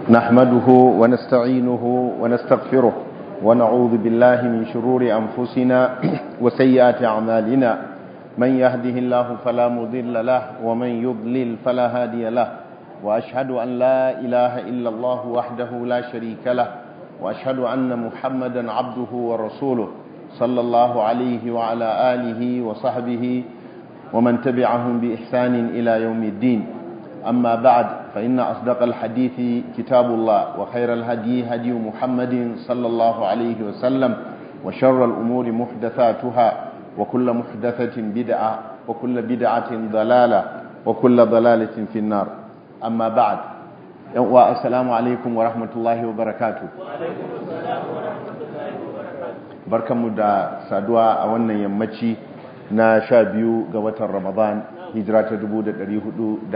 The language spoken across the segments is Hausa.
نحمده ونستعينه ونستغفره ونعوذ بالله من شرور أنفسنا وسيئات أعمالنا من يهده الله فلا مضل له ومن يضلل فلا هادي له وأشهد أن لا إله إلا الله وحده لا شريك له وأشهد أن محمدا عبده ورسوله صلى الله عليه وعلى آله وصحبه ومن تبعهم بإحسان إلى يوم الدين أما بعد فإن أصدق الحديث كتاب الله وخير الهدي هدي محمد صلى الله عليه وسلم وشر الأمور محدثاتها وكل محدثة بدعة وكل بدعة ضلالة وكل ضلالة في النار أما بعد السلام عليكم ورحمة الله وبركاته وعليكم السلام ورحمة الله وبركاته barkanmu da saduwa a wannan yammaci na sha biyu ga watan ramadan hijira ta 1445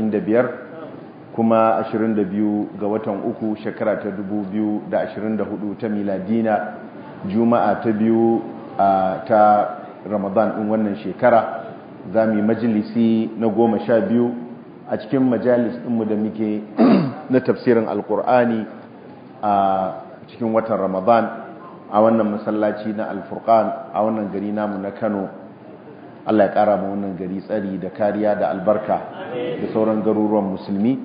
kuma 22 ga watan uku shekara ta 2024 ta miladina juma'a ta biyu ta ramadan ɗin wannan shekara za mu yi majalisi na goma sha biyu a cikin majalis ɗinmu da muke na tafsirin alkur'ani a cikin watan ramadan a wannan masallaci na alfurkan a wannan gari namu na kano allah ya kara ma wannan gari tsari da kariya da albarka da sauran garuruwan musulmi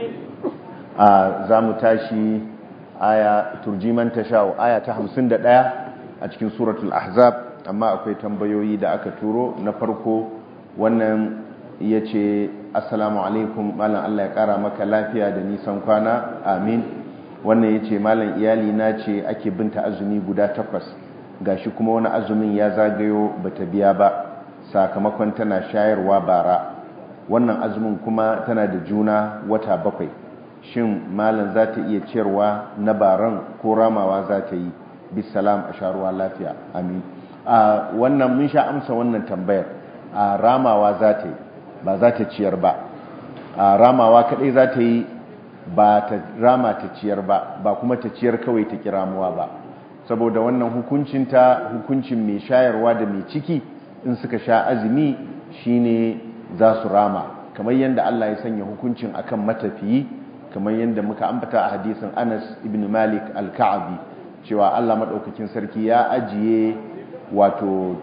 a za mu tashi aya turjiman tasha'u aya ta hamsin da ɗaya a cikin suratul ahzab amma akwai tambayoyi da aka turo na farko wannan ya ce assalamu alaikum malam allah ya kara maka lafiya da nisan kwana amin wannan ya ce malam iyali na ce ake binta azumi guda takwas gashi kuma wani azumin ya zagayo bata biya ba sakamakon tana shayarwa bara wannan azumin kuma tana da juna wata bakwai shin malam za ta iya ciyarwa na baran ko ramawa za ta yi bisalam a sharuwa lafiya amin a wannan mun sha amsa wannan tambayar a ramawa za ta yi ba za ta ciyar ba a ramawa kadai za ta yi ba ta rama ta ciyar ba ba kuma ta ciyar kawai ta kiramuwa ba saboda wannan hukuncinta hukuncin mai shayarwa da mai ciki in suka sha azumi shine za su rama kamar yadda Allah ya sanya hukuncin akan matafiyi kamar yadda muka ambata a hadisin Anas ibn Malik al-Ka'bi cewa Allah madaukakin sarki ya ajiye wato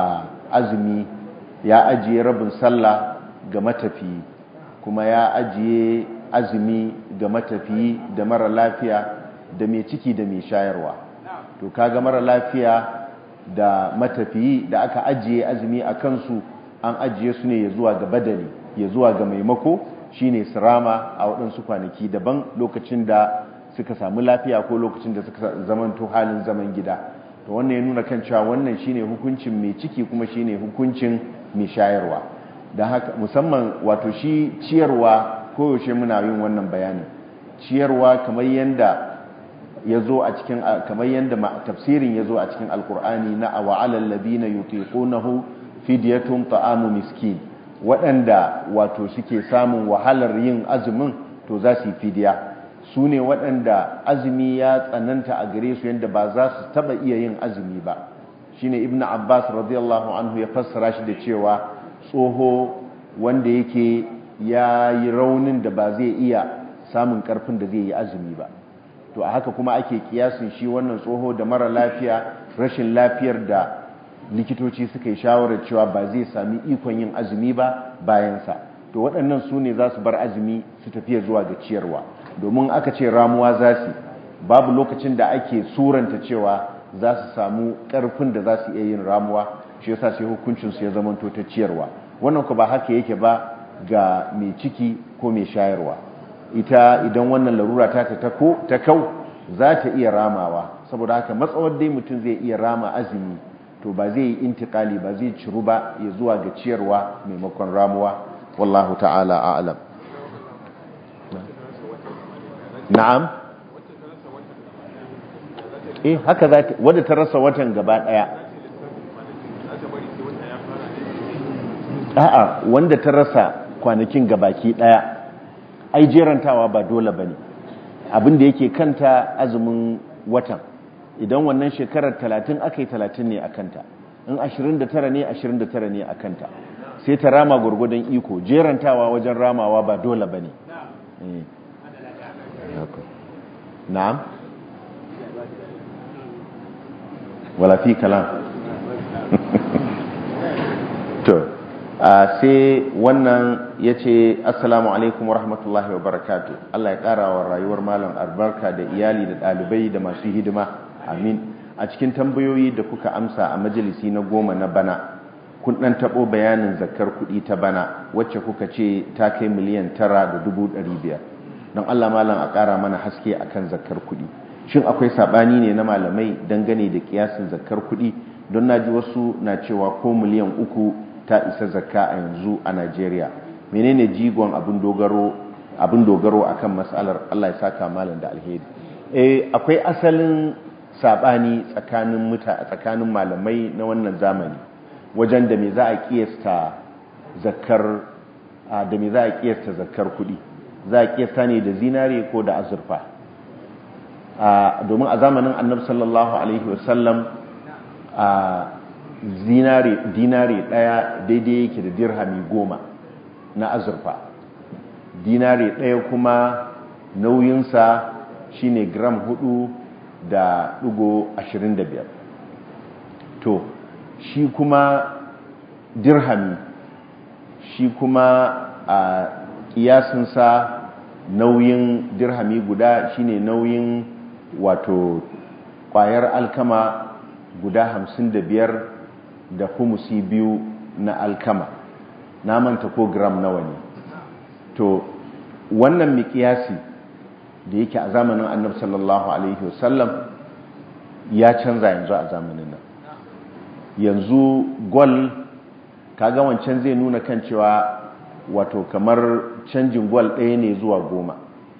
azumi ya ajiye rabin sallah ga matafiyi kuma ya ajiye azumi ga matafiyi da mara lafiya da mai ciki da mai shayarwa to kaga mara lafiya da matafiyi da aka ajiye azumi a kansu an ajiye su ne ya zuwa ga badali ya zuwa ga maimako shine sirama a waɗansu kwanaki daban lokacin da suka samu lafiya ko lokacin da suka zamanto halin zaman gida to wannan ya nuna kan cewa wannan shine hukuncin mai ciki kuma shine hukuncin mai shayarwa don haka musamman wato shi ciyarwa koyaushe muna yin wannan bayanin ciyarwa kamar yadda ya zo a cikin kamar yadda tafsirin ya zo a cikin alkur'ani na a wa'alar labina yutiqunahu fidyatun ta'amu miskin waɗanda wato suke samun wahalar yin azumin to za su yi fidiya su ne waɗanda azumi ya tsananta a gare su yadda ba za su taɓa iya yin azumi ba shine ibnu abbas radiyallahu anhu ya fassara shi da cewa tsoho wanda yake ya yi raunin da ba zai iya samun karfin da zai yi azumi ba to a haka kuma ake kiyasin shi wannan tsoho da mara lafiya rashin lafiyar da likitoci suka yi shawarar cewa ba zai sami ikon yin azumi ba bayansa to waɗannan su ne za su bar azumi su tafiya zuwa ga ciyarwa domin aka ce ramuwa za su babu lokacin da ake suranta cewa za su samu ƙarfin da za su iya yin ramuwa shi yasa sai hukuncinsu ya zamanto ta ciyarwa wannan ku ba haka yake ba ga mai ciki ko mai shayarwa ita idan wannan larura ta ta kau za ta iya ramawa saboda haka matsawar dai mutum zai iya rama azumi to ba zai yi intikali ba zai ciru ba ya zuwa ga ciyarwa maimakon ramuwa wallahu ta'ala a'lam na'am eh haka za ta wadda ta rasa watan gaba daya a'a wanda ta rasa kwanakin gabaki daya ai jerantawa ba dole bane abin da yake kanta azumin watan idan wannan shekarar 30 akai 30 ne a kanta in 29 ne 29 ne a kanta sai ta rama gurgudan iko jerantawa wajen ramawa ba dole bane na'am wala fi kalam to sai wannan ya ce assalamu alaikum wa rahmatullahi wa barakatu Allah ya ƙara wa rayuwar malam albarka da iyali da ɗalibai da masu hidima amin a cikin tambayoyi da kuka amsa a majalisi na goma na bana kun ɗan taɓo bayanin zakar kuɗi ta bana wacce kuka ce ta kai miliyan tara da dubu ɗari biyar don Allah malam a ƙara mana haske akan zakar kuɗi shin akwai saɓani ne na malamai dangane da ƙiyasin zakar kuɗi don na ji wasu na cewa ko miliyan uku ta isa zakka a yanzu a Najeriya menene jigon abin dogaro abin dogaro akan matsalar Allah ya saka malam da alheri eh akwai asalin sabani tsakanin muta tsakanin malamai na wannan zamani wajen da me za a kiyasta zakkar da me za a kiyasta zakkar kudi za a kiyasta ne da zinare ko da azurfa domin a zamanin annabi sallallahu alaihi wasallam a zinare dinare daya daidai yake da dirhami goma na azurfa dinare daya kuma nauyinsa shine gram hudu da dugo ashirin da biyar to shi kuma dirhami shi kuma a kiyasinsa nauyin dirhami guda shine nauyin wato kwayar alkama guda hamsin da biyar da humusi biyu na alkama na manta ko gram nawa ne to wannan mikiyasi da yake a zamanin annabi sallallahu alaihi wasallam ya canza yanzu a zamanin nan yanzu gol kaga wancan zai nuna kan cewa wato kamar canjin gol ɗaya ne zuwa goma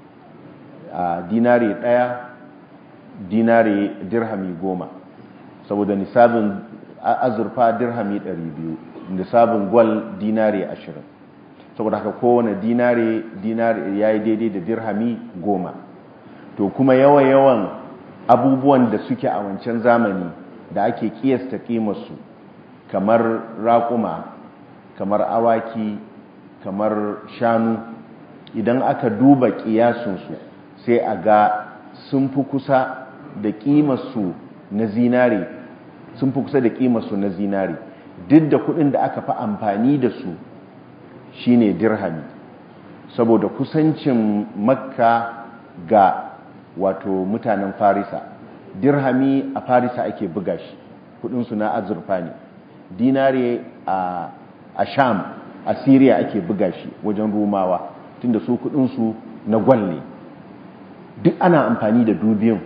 a dinare ɗaya dinare dirhami goma saboda nisabin azurfa dirhami 200 nisabin gwal dinare 20 saboda haka kowane dinare dinare ya yi daidai da dirhami 10 to kuma yawa-yawan abubuwan da suke a wancan zamani da ake kiyasta kimarsu kamar raƙuma kamar awaki kamar shanu idan aka duba kiyasunsu sai a ga sun fi kusa da kimarsu na zinare sun fi kusa da kimarsu na zinari duk da kudin da aka fi amfani da su shine dirhami saboda kusancin makka ga wato mutanen farisa dirhami a farisa ake buga shi kudinsu na azurfa ne dinare a sham a syria ake buga shi wajen rumawa tunda su kudinsu na gwal ne duk ana amfani da dubiyun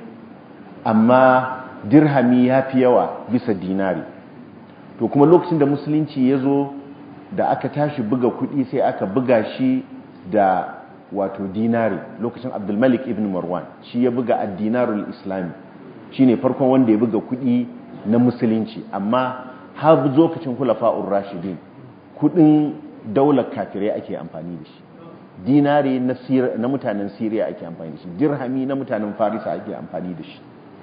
amma dirhami ya fi yawa bisa dinari to kuma lokacin da musulunci ya zo da aka tashi buga kudi sai aka buga shi da wato dinari lokacin abdulmalik ibn marwan shi ya buga addinarul islami shi ne farkon wanda ya buga kudi na musulunci amma har lokacin hulafa'ur rashidin kudin daular kafirai ake amfani da shi dinari na mutanen siriya ake amfani da shi dirhami na mutanen farisa ake amfani da shi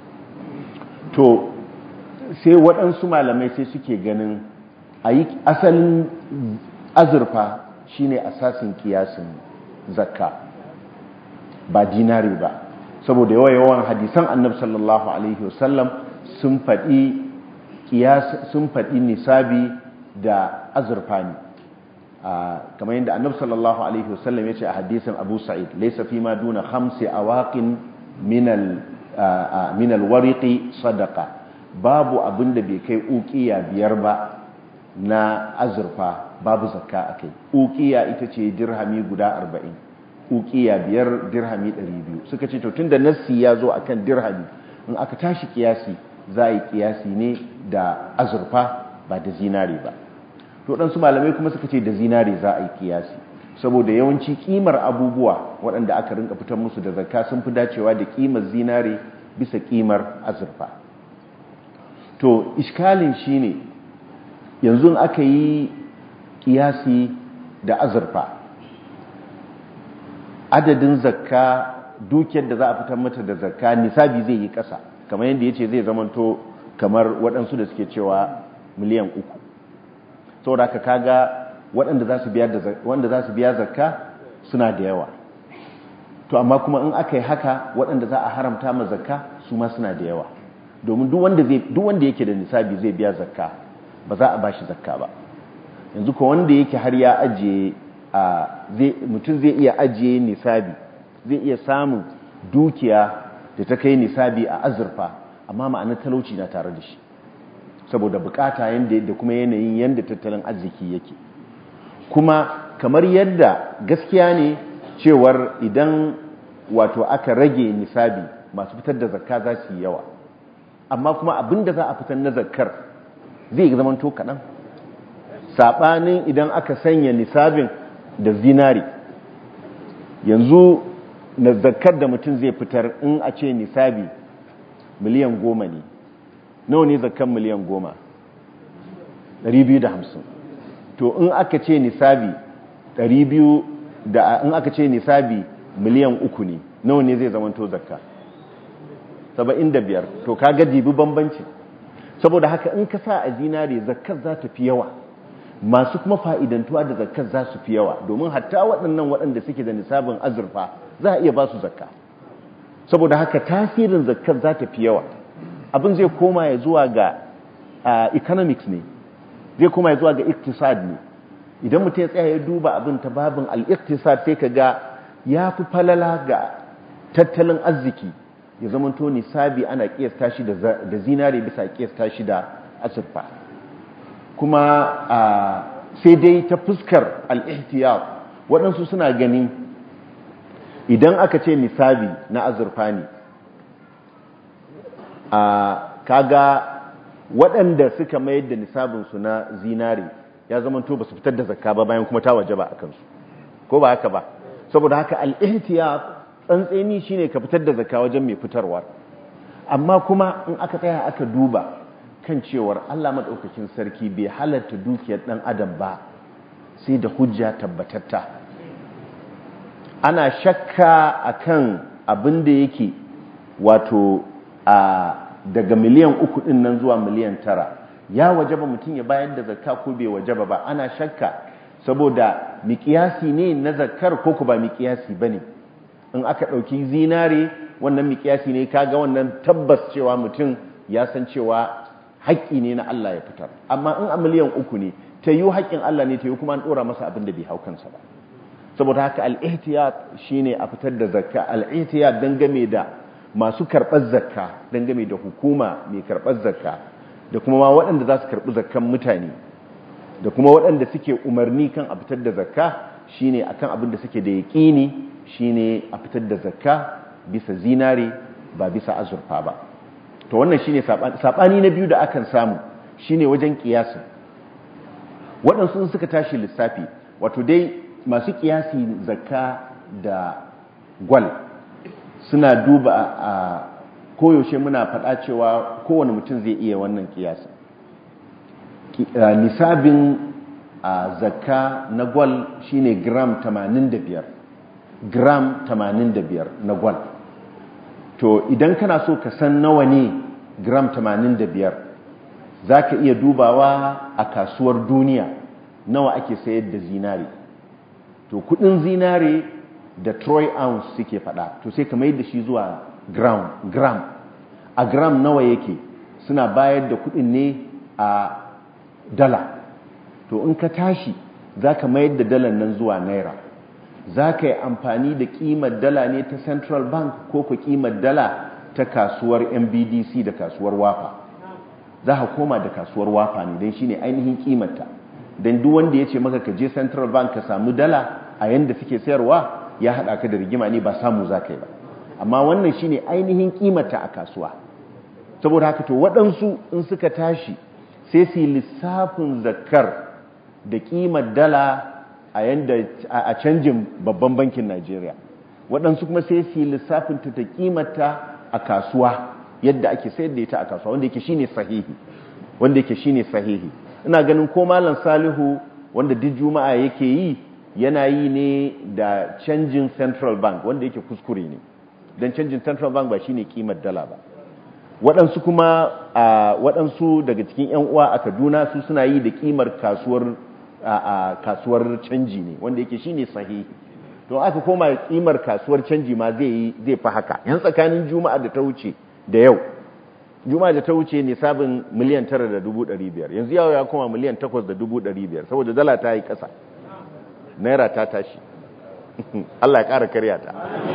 to sai waɗansu malamai sai suke ganin a yi asalin azurfa shine asasin kiyasin zakka ba dinari ba saboda yawa yawan hadisan annab sallallahu alaihi wasallam sun faɗi sun faɗi nisabi da azurfa ne kamar yadda annab sallallahu alaihi wasallam ya ce a hadisan abu sa'id laisa fi ma duna khamsi awaqin minal min alwariqi sadaqa babu abinda bai kai uqiya biyar ba na azurfa babu zakka akai uqiya ita ce dirhami guda 40 uqiya biyar dirhami 200 suka ce to tunda nassi ya zo akan dirhami in aka tashi kiyasi za a yi kiyasi ne da azurfa ba da zinare ba to dan su malamai kuma suka ce da zinare za a yi kiyasi saboda yawanci kimar abubuwa waɗanda aka rinka fitar musu da zakka sun fi dacewa da kimar zinare bisa kimar azurfa to iskalin shine yanzu aka yi kiyasi da azurfa adadin zakka dukiyar da za a fitar mata da zakka nisabi zai yi ƙasa kamar yadda ya ce zai zamanto kamar waɗansu da suke cewa miliyan uku saboda ka kaga waɗanda za su biya zakka suna da yawa to amma kuma in aka yi haka waɗanda za a haramta ma zakka su ma suna da yawa domin duk wanda zai duk wanda yake da nisabi zai biya zakka ba za a bashi zakka ba yanzu ko wanda yake har ya ajiye a zai mutum zai iya ajiye nisabi zai iya samun dukiya da ta kai nisabi a azurfa amma ma'anar talauci na tare da shi saboda bukata yanda da kuma yanayin yanda tattalin arziki yake kuma kamar yadda gaskiya ne cewar idan wato aka rage nisabi masu fitar da zakka za su yi yawa amma kuma abin da za a fitar na zakkar zai zama to kaɗan saɓanin idan aka sanya nisabin da zinari yanzu na zakkar da mutum zai fitar in a ce nisabi miliyan goma ne nawa ne zakkar miliyan goma 250 to in aka ce nisabi 200 da in aka ce nisabi miliyan uku ne nawa ne zai zamanto zakka 75 to kaga dibi bambanci saboda haka in ka sa a zinare zakkar za ta fi yawa masu kuma fa'idantuwa da zakkar za su fi yawa domin hatta waɗannan waɗanda suke da nisabin azurfa za a iya ba su zakka saboda haka tasirin zakkar za ta fi yawa abin zai koma ya zuwa ga economics ne zai koma ya zuwa ga iktisad ne idan mutum ya tsaya ya duba abin ta babin al-iktisad sai ka ga ya fi falala ga tattalin arziki ya zamanto nisabi ana kiyasta shi da zinare bisa kiyasta shi da azurfa kuma sai dai ta fuskar al-ihtiyar waɗansu suna ganin idan aka ce nisabi na azurfa ne kaga waɗanda suka mayar da nisabinsu na zinare ya zamanto ba su fitar da zakka ba bayan kuma ta waje ba a kansu ko ba haka ba saboda haka al'ihtiyat tsantseni shine ka fitar da zakka wajen mai fitarwa amma kuma in aka tsaya aka duba kan cewar Allah madaukakin sarki bai halatta dukiyar dan adam ba sai da hujja tabbatatta ana shakka akan abin da yake wato a daga miliyan uku din nan zuwa miliyan tara ya wajaba mutum ya bayar da zakka ko bai wajaba ba ana shakka saboda miƙiyasi ne na zakkar ko ku ba miƙiyasi bane in aka ɗauki zinare wannan miƙiyasi ne kaga wannan tabbas cewa mutum ya san cewa haƙƙi ne na Allah ya fitar amma in a miliyan uku ne ta yi haƙƙin Allah ne ta yi kuma an ɗora masa abin da bai hau kansa ba saboda haka al'ihtiyat shine a fitar da zakka al'ihtiyat dangane da masu karɓar zakka dangane da hukuma mai karɓar zakka da kuma ma waɗanda za su karɓi zakkan mutane da kuma waɗanda suke umarni kan a fitar da zakka shine akan abin da suke da yaƙini shine a fitar da zakka bisa zinare ba bisa azurfa ba to wannan shine saɓani na biyu da akan samu shine wajen ƙiyasin waɗansu suka tashi lissafi wato dai masu ƙiyasi zakka da gwal suna duba a koyaushe muna faɗa cewa kowane mutum zai iya wannan kiyasa nisabin a zakka na gwal shine gram 85 gram 85 na gwal to idan kana so ka san nawa ne gram 85 za ka iya dubawa a kasuwar duniya nawa ake sayar da zinare to kudin zinare da troy ounce suke fada to sai ka mai da shi zuwa gram gram a gram nawa yake suna bayar da kudin ne a dala to in ka tashi za ka mayar da dalar nan zuwa naira za ka yi amfani da kimar dala ne ta central bank ko ku kimar dala ta kasuwar mbdc da kasuwar wafa za ka koma da kasuwar wafa ne don shi ne ainihin kimarta don duk wanda ya ce maka ka je central bank ka samu dala a yanda suke sayarwa ya haɗa ka da rigima ne ba samu za ka yi ba amma wannan shine ainihin kimata a kasuwa saboda haka to waɗansu in suka tashi sai su yi lissafin zakar da kimar dala a yanda a canjin babban bankin Najeriya waɗansu kuma sai su yi lissafin ta ta kimata a kasuwa yadda ake sayar da ita a kasuwa wanda yake shine sahihi wanda yake shine sahihi ina ganin ko malam Salihu wanda duk juma'a yake yi yana yi ne da canjin central bank wanda yake kuskure ne don canjin central bank ba shine kimar dala ba waɗansu kuma a waɗansu daga cikin 'yan uwa a kaduna su suna yi da kimar kasuwar a kasuwar canji ne wanda yake shine sahihi to aka koma kimar kasuwar canji ma zai yi zai fi haka yan tsakanin juma'a da ta wuce da yau juma'a da ta wuce ne sabin miliyan tara da dubu ɗari biyar yanzu yau ya koma miliyan takwas da dubu ɗari biyar saboda dala ta yi ƙasa naira ta tashi Allah ya ƙara karya ta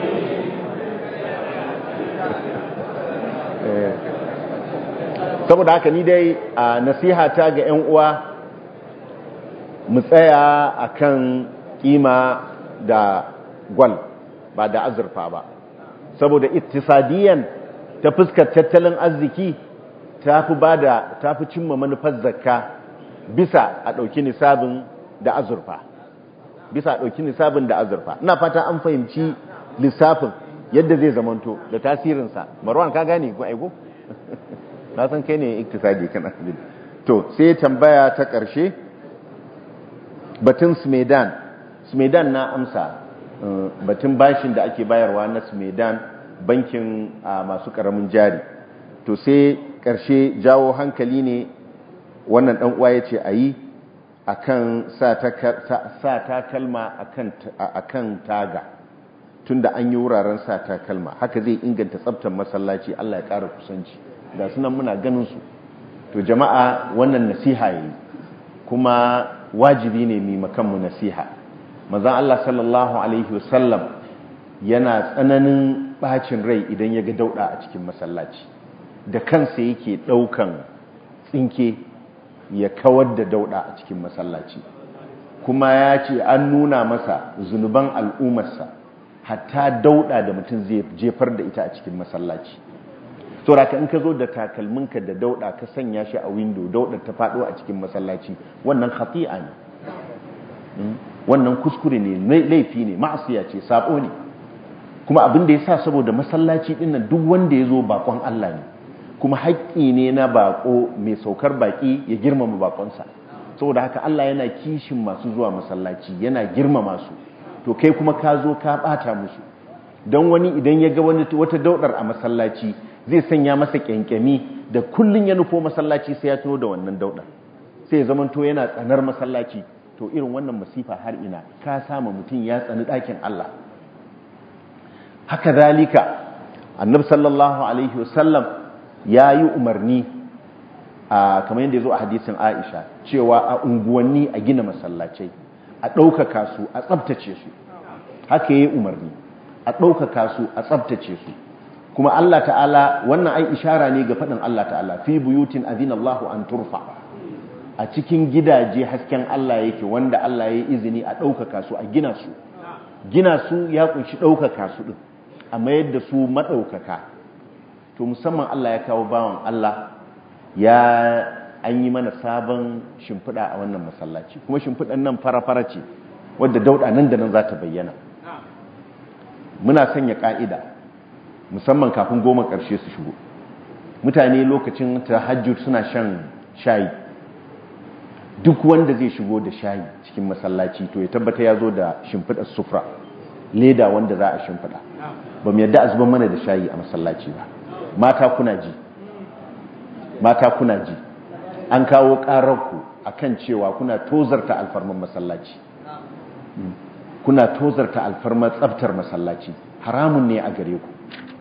saboda haka ni dai a nasiha ta ga 'yan uwa mu tsaya akan kima da gwal ba da azurfa ba saboda ittisadiyan ta fuskar tattalin arziki ta fi ba da ta fi cimma manufar zakka bisa a ɗauki nisabin da azurfa bisa a ɗauki nisabin da azurfa ina fata an fahimci lissafin yadda zai zamanto da tasirinsa marwan ka gane ko aiko na san kai ne iktisadi kana to sai tambaya ta ƙarshe batun smedan smedan na amsa batun bashin da ake bayarwa na smedan bankin masu ƙaramin jari to sai ƙarshe jawo hankali ne wannan ɗan uwa ya ce a yi a kan sa takalma a kan taga tun da an yi wuraren sa takalma haka zai inganta tsabtar masallaci Allah ya ƙara kusanci ga sunan muna ganin su to jama'a wannan nasiha yi kuma wajibi ne mai makanmu nasiha mazan Allah sallallahu alaihi wasallam yana tsananin bacin rai idan ya ga dauda a cikin masallaci da kansa yake daukan tsinke ya kawar da dauda a cikin masallaci kuma ya ce an nuna masa zunuban al'ummarsa hatta dauda da mutum zai jefar da ita a cikin masallaci sauraka in ka zo da takalminka da dauda ka sanya shi a windo dauda ta faɗo a cikin masallaci wannan khati'a ne wannan kuskure ne laifi ne ma'asiya ce sabo ne kuma abin da ya sa saboda masallaci dinnan duk wanda ya zo bakon Allah ne kuma haƙƙi ne na bako mai saukar baki ya girmama bakonsa saboda haka Allah yana kishin masu zuwa masallaci yana girmama su to kai kuma ka zo ka bata musu don wani idan ya ga wata daudar a masallaci zai sanya masa kyankyami da kullun ya nufo masallaci sai ya tuno da wannan daudar sai ya zamanto yana tsanar masallaci to irin wannan masifa har ina ka sama mutum ya tsani ɗakin Allah haka zalika annab sallallahu alaihi wasallam ya yi umarni a kamar yadda ya zo a hadisin aisha cewa a unguwanni a gina masallacai a ɗaukaka su a tsabtace su haka ya yi umarni a ɗaukaka su a tsabtace su kuma Allah ta'ala wannan ai ishara ne ga faɗin Allah ta'ala fi buyutin azinallahu an turfa a cikin gidaje hasken Allah yake wanda Allah ya yi izini a ɗaukaka su a gina su gina su ya kunshi ɗaukaka su ɗin a mayar da su maɗaukaka to musamman Allah ya kawo bawan Allah ya an yi mana sabon shimfiɗa a wannan masallaci kuma shimfiɗan nan fara-fara ce wadda dauɗa nan da nan za ta bayyana muna sanya ƙa'ida musamman kafin goma ƙarshe su shigo mutane lokacin tahajjud suna shan shayi duk wanda zai shigo da shayi cikin masallaci to ya tabbata ya zo da shimfiɗar sufra leda wanda za a shimfiɗa ba mu yadda a zuban mana da shayi a masallaci ba mata kuna ji mata kuna ji an kawo ƙararku a kan cewa kuna tozarta alfarmar masallaci kuna tozarta alfarmar tsabtar masallaci haramun ne a gare ku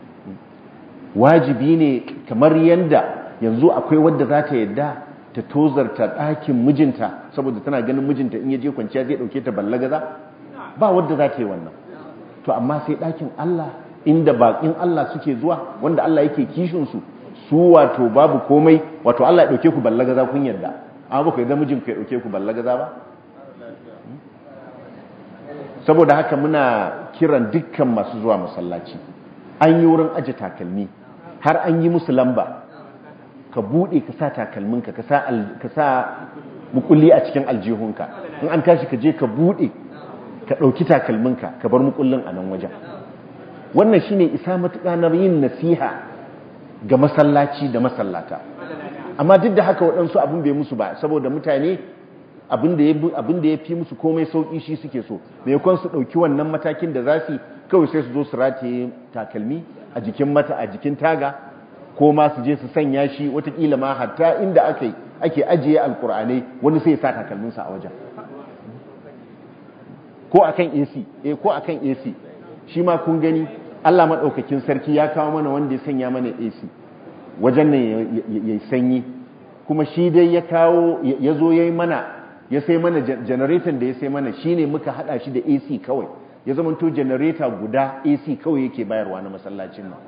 wajibi ne kamar yadda yanzu akwai wadda za ta yadda ta tozarta ɗakin mijinta saboda tana ganin mijinta in yaje kwanciya zai ɗauke ta ballagaza ba wadda za ta yi wannan to amma sai ɗakin Allah inda baƙin Allah suke zuwa wanda Allah yake kishinsu su wato babu komai wato Allah ya ɗauke ku ballagaza kun yarda amma ba ku yarda mijinku ya ɗauke ku ballagaza ba saboda haka muna kiran dukkan masu zuwa masallaci an yi wurin aje takalmi har an yi musu lamba ka buɗe ka sa takalminka ka sa mukulli a cikin aljihunka in an tashi ka je ka buɗe ka ɗauki takalminka ka bar mukullin a nan wajen wannan shine isa matuƙa na yin nasiha ga masallaci da masallata amma duk da haka waɗansu abin bai musu ba saboda mutane abin da ya fi musu komai sauƙi shi suke so maimakon su ɗauki wannan matakin da za su kawai sai su zo su rataye takalmi a jikin mata a jikin taga ko ma su je su sanya shi watakila ma hatta inda ake ake ajiye alkur'anai wani sai ya sa takalminsa a wajen ko akan AC eh ko akan AC shi ma kun gani Allah madaukakin sarki ya kawo mana wanda ya sanya mana AC wajen nan yayi sanyi kuma shi dai ya kawo ya zo yayi mana ya sai mana generator da ya sai mana shine muka hada shi da AC kawai ya zamanto generator guda AC kawai yake bayarwa na masallacin nan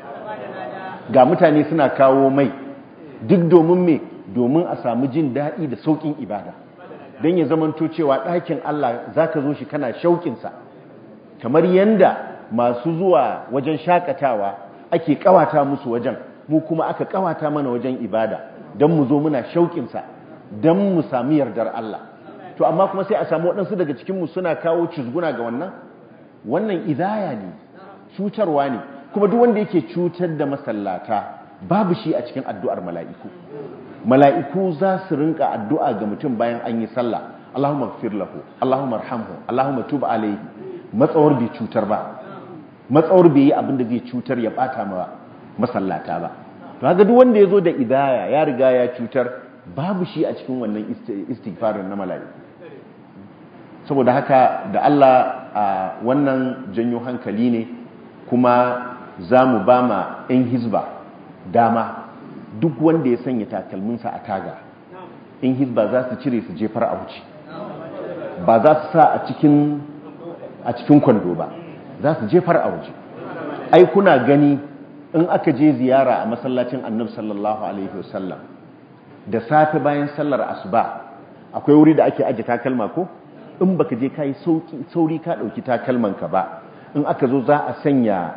ga mutane suna kawo mai duk domin me domin a samu jin daɗi da sauƙin ibada don ya zamanto cewa ɗakin Allah za ka zo shi kana shauƙinsa kamar yanda masu zuwa wajen shakatawa ake ƙawata musu wajen mu kuma aka ƙawata mana wajen ibada don mu zo muna shauƙinsa don mu sami yardar Allah to amma kuma sai a samu waɗansu daga cikinmu suna kawo cizguna ga wannan wannan idaya ne cutarwa ne kuma duk wanda yake cutar da masallata babu shi a cikin addu'ar mala'iku mala'iku za su rinka addu'a ga mutum bayan an yi sallah Allahumma gfir lahu Allahumma arhamhu Allahumma tub alayhi matsawar bai cutar ba matsawar bai yi abin da zai cutar ya bata ma masallata ba to haka duk wanda ya zo da idaya ya riga ya cutar babu shi a cikin wannan istighfarin na mala'iku saboda haka da Allah a wannan janyo hankali ne kuma za mu ba ma 'yan hizba dama duk wanda ya sanya takalminsa a taga in hizba za su cire su jefar a wuce ba za su sa a cikin a cikin kwando ba za su jefar a wuce ai kuna gani in aka je ziyara a masallacin annab sallallahu alaihi wasallam da safe bayan sallar asuba akwai wuri da ake aje takalma ko in baka je kai sauri ka dauki takalmanka ba in aka zo za a sanya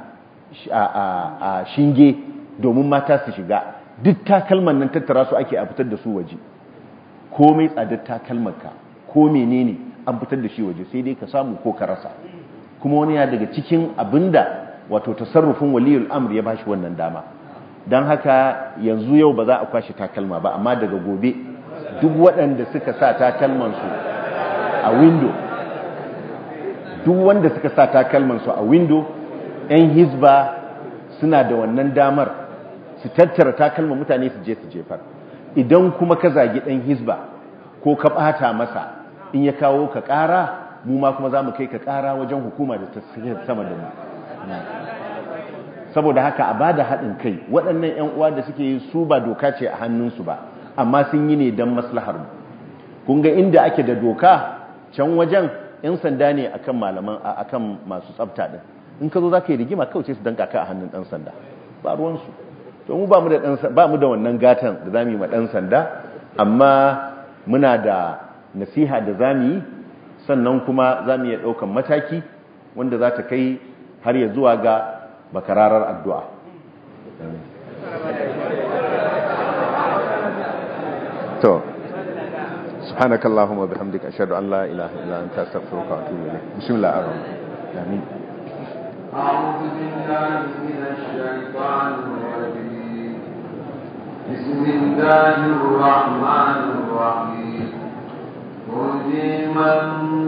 a shinge domin mata su shiga duk takalman nan tattara su ake a fitar da su waje komai tsadar takalmanka ko menene an fitar da shi waje sai dai ka samu ko ka rasa kuma wani ya daga cikin abinda wato tasarrufin waliyul amr ya bashi wannan dama don haka yanzu yau ba za a kwashe takalma ba amma daga gobe duk waɗanda suka sa takalmansu a window duk wanda suka sa takalmansu a window 'yan hizba suna da wannan damar su tattara takalman mutane su je su jefar idan kuma ka zagi ɗan hizba ko ka ɓata masa in ya kawo ka ƙara mu ma kuma za mu kai ka ƙara wajen hukuma da ta sama da mu saboda haka a ba da haɗin kai waɗannan 'yan uwa da suke yi su ba doka ce a hannunsu ba amma sun yi ne don maslahar mu kun ga inda ake da doka can wajen 'yan sanda ne akan malaman akan masu tsafta din in ka zo za ka yi rigima kawai su danka ka a hannun ɗan sanda ba ruwansu to mu ba mu da wannan gatan da za mu yi ma ɗan sanda amma muna da nasiha da za mu yi sannan kuma za mu iya ɗaukan mataki wanda za ta kai har ya zuwa ga bakararar addu'a to سبحانك اللهم وبحمدك أشهد أن لا إله إلا أنت أستغفرك وأتوب إليك بسم الله الرحمن الرحيم آمين أعوذ بالله من الشيطان الرجيم بسم الله الرحمن الرحيم ترجي من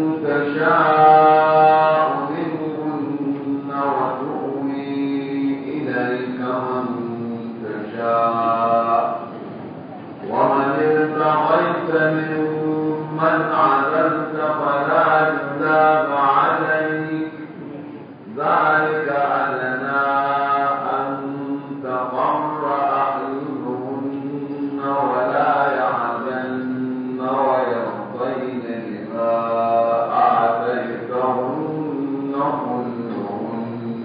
تشاء منهن وتؤوي إليك من تشاء ومن ابتغيت ممن عزلت فلا جناح عليك ذلك أدنى أن تقر أعينهن ولا يحزن ويرضين بما آتيتهن كلهن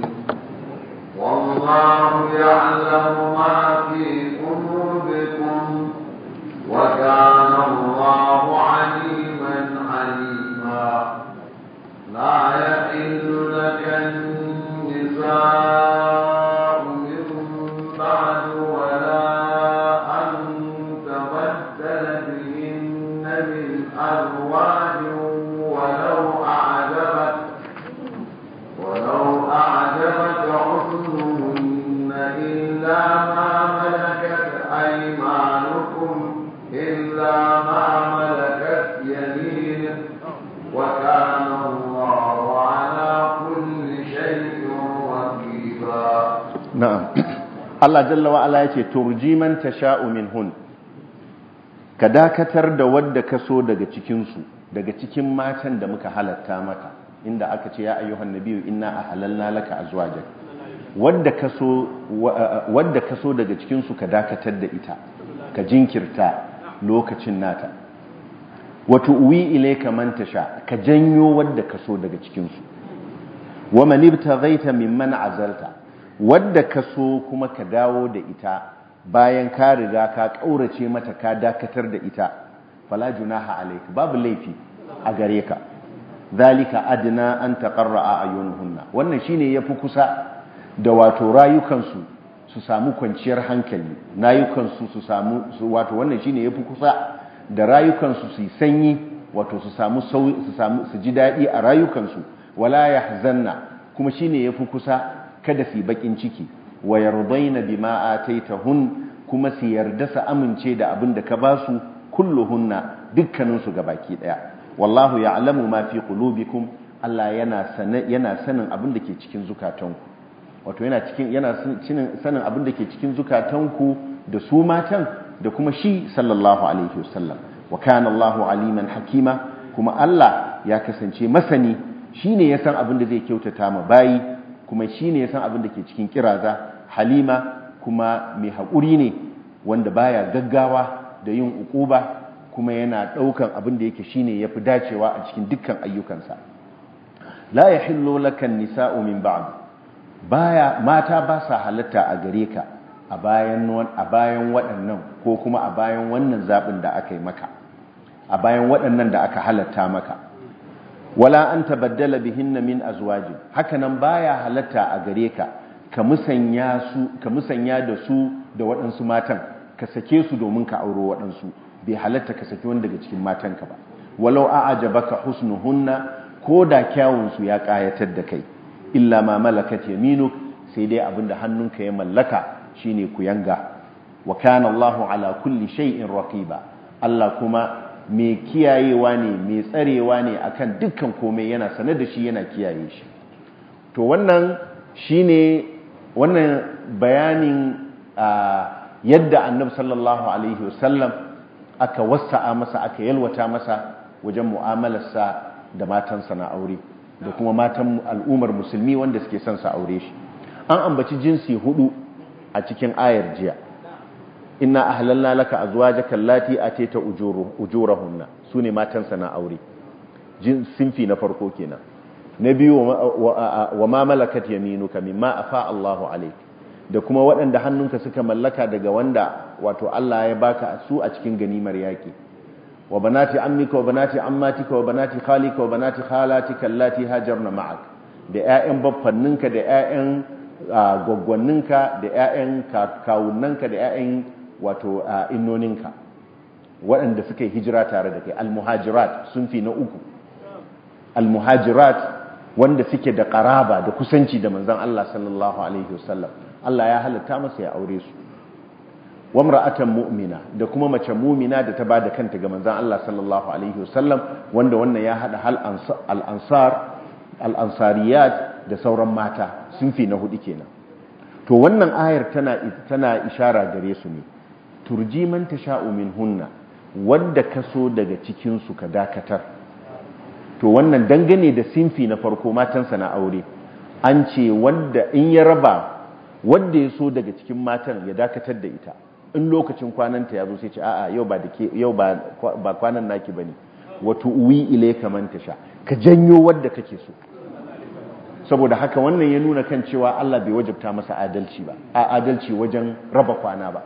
والله يعلم ما في قلوبكم وكان الله عليما حليما لا يحل لك النساء من بعد ولا أن تبدل بهن من أزواج ولو أعجبك ولو أعجبك حسنهن إلا ما ملكت أيمانكم إلا ما ملكت يمينك وكان الله على كل شيء رقيبا na'am Allah jalla wa ala yace turji man tasha'u minhun ka dakatar da wadda ka so daga cikin su daga cikin matan da muka halatta maka inda aka ce ya ayyuhan nabiyyu inna ahlalna laka azwajak wadda kaso wadda kaso daga cikin su ka dakatar da ita ka jinkirta lokacin nata wato uwi ilayka man tasha ka janyo wadda kaso daga cikin su wa man ibtaghaita mimman azalta wadda kaso kuma ka dawo da ita bayan ka riga ka kaurace mata ka dakatar da ita fala junaha alayka babu laifi a gare ka zalika adna an taqarra ayunuhunna wannan shine yafi kusa da wato rayukansu su samu kwanciyar hankali rayukansu su samu wato wannan shine yafi kusa da rayukansu su sanyi wato su samu su samu su ji dadi a rayukansu wala yahzanna kuma shine yafi kusa kada su bakin ciki wa yardaina bima ataitahun kuma su yarda su amince da abin da ka basu kulluhunna dukkaninsu gabaki daya wallahu ya'lamu ma fi qulubikum Allah yana sanin yana sanin abin da ke cikin zukatanku wato yana cikin yana sanin abin da ke cikin zukatanku da su matan da kuma shi sallallahu alaihi wasallam wa kana Allahu aliman hakima kuma Allah ya kasance masani shine ya san abin da zai kyautata ma bayi kuma shine ya san abin da ke cikin kiraza halima kuma mai haƙuri ne wanda baya gaggawa da yin ukuba kuma yana ɗaukan abin da yake shine yafi dacewa a cikin dukkan ayyukansa la yahillu lakan nisa'u min ba'd baya mata ba sa halatta a gare ka a bayan a bayan waɗannan ko kuma a bayan wannan zabin da aka yi maka a bayan waɗannan da aka halatta maka wala an tabaddala bihinna min azwajin hakanan baya halatta a gare ka ka musanya su ka musanya da su da waɗansu matan ka sake su domin ka auro waɗansu bai halatta ka saki wani daga cikin matanka ba walau a'jabaka husnuhunna ko da kyawun su ya kayatar da kai illa ma malakat yaminuk sai dai abinda hannunka ya mallaka shine ku yanga wa kana Allahu ala kulli shay'in raqiba Allah kuma mai kiyayewa ne mai tsarewa ne akan dukkan komai yana sane da shi yana kiyaye shi to wannan shine wannan bayanin yadda annabi sallallahu alaihi wasallam aka wasa'a masa aka yalwata masa wajen mu'amalarsa da matansa na aure da kuma matan al'ummar musulmi wanda suke son sa aure shi an ambaci jinsi hudu a cikin ayar jiya inna ahlalna laka azwajaka allati atayta ujurahunna sune matansa na aure jin sinfi na farko kenan na biyu wa ma malakat yaminuka mimma afa Allahu alayk da kuma waɗanda hannunka suka mallaka daga wanda wato Allah ya baka su a cikin ganimar yaki wa banati ammika wa banati ammatika wa banati khalika wa banati khalatika allati hajarna ma'ak da ƴaƴan baffanninka da ƴaƴan gwaggwanninka da ƴaƴan kawunnanka da ƴaƴan wato innoninka waɗanda suka yi hijira tare da kai almuhajirat sun fi na uku almuhajirat wanda suke da ƙaraba da kusanci da manzon Allah sallallahu alaihi wasallam Allah ya halatta masa ya aure su wamra'atan mu'mina da kuma mace mu'mina da ta bada kanta ga manzon Allah sallallahu alaihi wasallam wanda wannan ya hada hal al-ansar al-ansariyat da sauran mata sun fi na hudu kenan to wannan ayar tana tana ishara gare su ne turji man tasha'u minhunna wanda kaso daga cikin su ka dakatar to wannan dangane da sinfi na farko matansa na aure an ce wanda in ya raba wanda ya so daga cikin matan ya dakatar da ita in lokacin kwananta ya zo sai ce a'a yau ba dake yau ba ba kwanan naki bane wato uwi ilayka man tasha ka janyo wanda kake so saboda haka wannan ya nuna kan cewa Allah bai wajabta masa adalci ba a adalci wajen raba kwana ba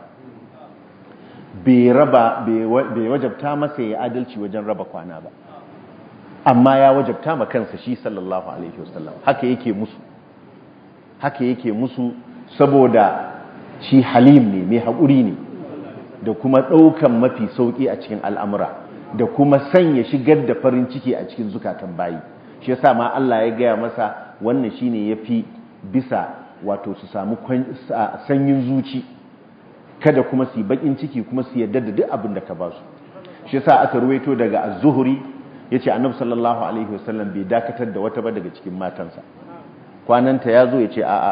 bai raba bai wajabta masa ya adalci wajen raba kwana ba amma ya wajabta ma kansa shi sallallahu alaihi wasallam haka yake musu haka yake musu saboda shi halim ne mai haƙuri ne da kuma ɗaukan mafi sauƙi a cikin al'amura da kuma sanya shigar da farin ciki a cikin zukatan bayi shi yasa ma Allah ya gaya masa wannan shine yafi bisa wato su samu sanyin zuci kada kuma su yi bakin ciki kuma su yarda da duk abin da ka ba su shi yasa aka ruwaito daga az-zuhri yace annabi sallallahu alaihi wasallam bai dakatar da wata ba daga cikin matansa kwananta yazo yace a'a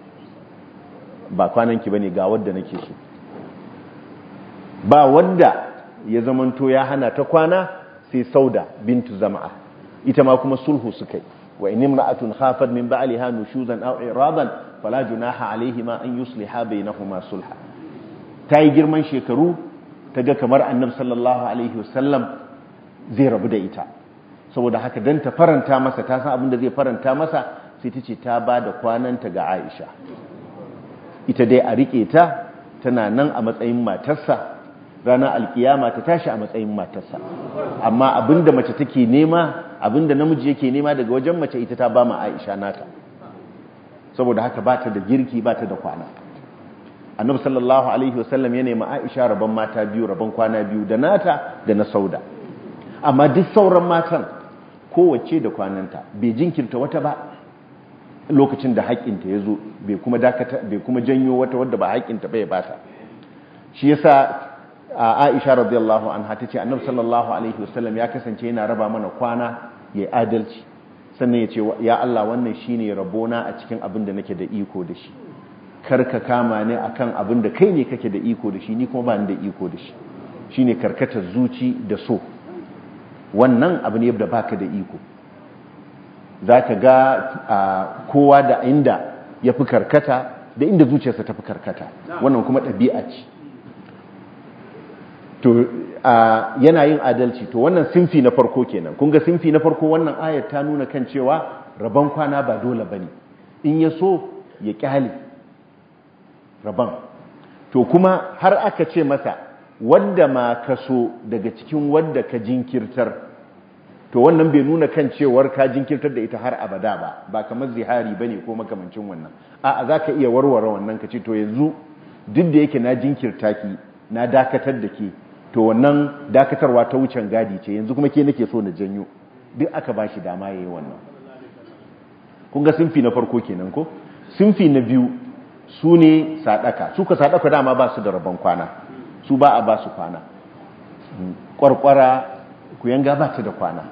ba kwananki bane ga wanda nake so ba wanda ya zamanto ya hana ta kwana sai sauda bintu zama'a ita ma kuma sulhu suka yi wa in imra'atun khafat min ba'liha nushuzan aw iradan fala junaha alaihima an yusliha bainahuma sulha ta yi girman shekaru ta ga kamar annabi sallallahu alaihi wasallam zai rabu da ita saboda haka dan ta faranta masa ta san abin da zai faranta masa sai ta ce ta ba da kwananta ga Aisha ita dai a rike ta tana nan a matsayin matarsa ranar alkiyama ta tashi a matsayin matarsa amma abinda mace take nema abinda namiji yake nema daga wajen mace ita ta ba ma Aisha nata saboda haka ba ta da girki ba ta da kwana annabi sallallahu alaihi wasallam ya nemi Aisha rabon mata biyu rabon kwana biyu da nata da na sauda amma duk sauran matan kowace da kwananta bai jinkirta wata ba lokacin da haƙƙinta ya zo bai kuma dakata bai kuma janyo wata wadda ba haƙƙinta bai bata shi yasa Aisha radiyallahu anha tace Annabi sallallahu alaihi wasallam ya kasance yana raba mana kwana yayi adalci sannan ya ce ya Allah wannan shine rabona a cikin abin da nake da iko da shi karka kama ne akan abin da kai ne kake da iko da shi ni kuma ba ni da iko da shi shine karkatar zuci da so wannan abu ne da baka da iko zaka ga kowa da inda ya fi karkata da inda zuciyarsa ta fi karkata wannan kuma ɗabi'a ce to yana yin adalci to wannan sinfi na farko kenan kun ga sinfi na farko wannan ayat ta nuna kan cewa rabon kwana ba dole bane in ya so ya kyale rabon to kuma har aka ce masa wadda ma ka so daga cikin wadda ka jinkirtar to wannan bai nuna kan cewar ka jinkirtar da ita har abada ba ba kamar zihari bane ko makamancin wannan a'a zaka iya warware wannan ka ce to yanzu duk da yake na jinkirta ki na dakatar da ke to wannan dakatarwa ta wucin gadi ce yanzu kuma ke nake so na janyo duk aka bashi dama yayi wannan kun ga sinfi na farko kenan ko sinfi na biyu su ne sadaka su ka sadaka dama ba su da rabon kwana su ba a ba su kwana kwarkwara ku yanga ba ta da kwana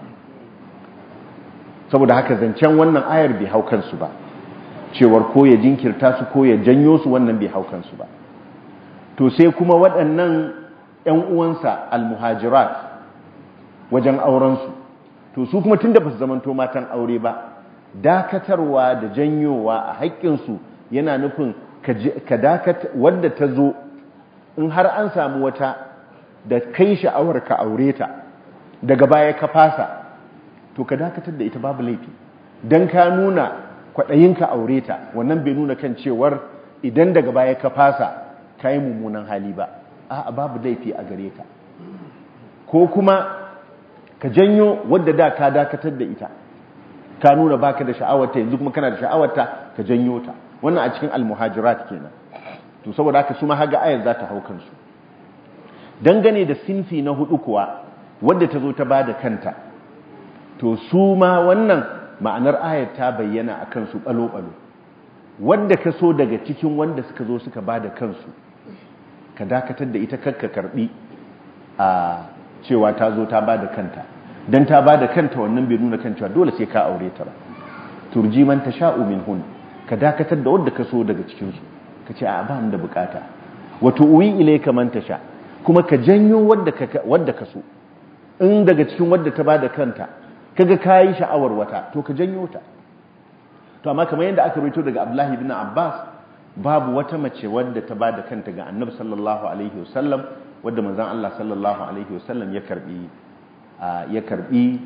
saboda haka zancen wannan ayar bai hau kansu ba cewar ko ya jinkirta su ko ya janyo su wannan bai hau kansu ba to sai kuma waɗannan 'yan uwansa almuhajirat wajen aurensu to su kuma tun da ba su zamanto matan aure ba dakatarwa da janyowa a haƙƙinsu yana nufin ka dakata wadda ta zo in har an samu wata da kai sha'awar ka aure ta daga baya ka fasa to ka dakatar da ita babu laifi don ka nuna kwaɗayinka aure ta wannan bai nuna kan cewar idan daga baya ka fasa ka yi mummunan hali ba a babu laifi a gare ka ko kuma ka janyo wadda da ka dakatar da ita ka nuna baka da sha'awarta yanzu kuma kana da sha'awarta ka janyo ta wannan a cikin almuhajirat kenan to saboda haka su ma haga ayar za ta hau kansu dangane da sinfi na hudu kuwa wadda ta zo ta bada kanta to su ma wannan ma'anar ayar ta bayyana a kansu balo-balo wadda ka so daga cikin wanda suka zo suka bada kansu ka dakatar da ita kakka karbi a cewa ta zo ta bada kanta dan ta bada kanta wannan bai nuna kan cewa dole sai ka aure ta ba turji man tasha'u minhun ka dakatar da wanda ka so daga cikin su ka ce a ba da bukata wato uwi ilayka man tasha kuma ka janyo wanda ka wanda ka so in daga cikin wanda ta bada kanta kaga kai sha'awar wata to ka janyo ta to amma kamar yadda aka rawaito daga Abdullahi ibn Abbas babu wata mace wadda ta bada kanta ga Annabi sallallahu alaihi wasallam wadda manzon Allah sallallahu alaihi wasallam ya karbi ya karbi